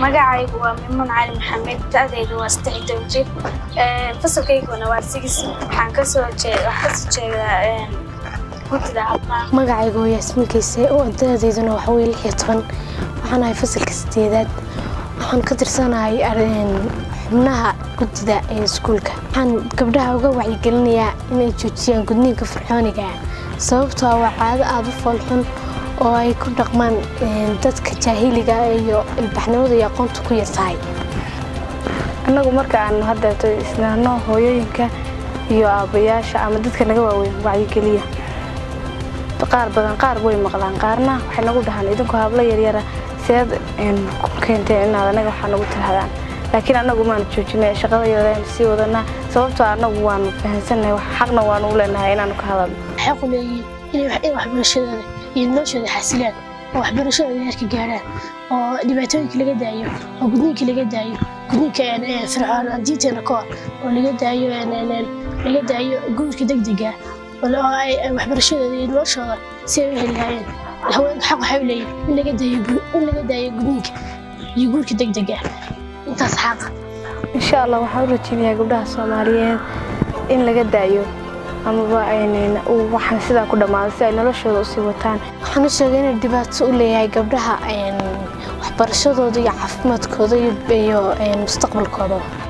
magacaygu waa mimuun cali maxamed da-daydu waa saddex iyo toban jir fasalkayguna waa sigis waxaan kasoo kasoo jeedaa guddida caafimaad magacaygu waa yaasmin kayse oo da-dayduna waxa weye lix iyo toban waxaan ahay fasalka sideedaad waxaan ka tirsanahay xubnaha guddida ee iskuulka waxaan gabdhaha uga wacyigelinayaa inay joojiyaan gudniinka fircooniga sababtoo waa caado aada u foolxun oo ay ku dhaqmaan dadka jaahiliga iyo ilbaxnimada iyo aqoonta ku yartahay annagu marka aan haddeeto isnaano hooyooyinka iyo aabbayaasha ama dadka naga waaweyn wacyigeliya qaar badan qaar way maqlaan qaarna waxay nagu dhahaan idinku hablo yaryara seed ku keenteen inaad anaga waxaa nagu tirahdaan laakiin annagu maanu joojinay shaqada yaryaraynu sii wadanaa sababtoo annagu waanu fahansannahay xaqna waanu u leenahay inaanu ka hadalno waxay ku leeyihiin inay waxbarashadooda iyo noloshooda xasilaan oo waxbarashadooda heerka gaarhaan oo dhibaatooyinka laga daayo oo gudniinka laga daayo gudniinka fircoon diinteena ka hor oo laga daayo laga daayo guurka degdega oo ay waxbarashadooda iyo noloshooda si ay u heli lahaayeen haweenka xaq waxay u leeyihin in laga daayo in laga daayo gudniinka iyo guurka degdega intaas xaqa insha allah waxaan u rajeynayaa gabdhaha soomaaliyeed in laga daayo amaba waxaan sidaa ku dhammaado si ay noloshooda usii wataan waxaan u sheegay inay dhibaato u leeyahay gabdhaha waxbarashadooda iyo caafimaadkooda iyo mustaqbalkooda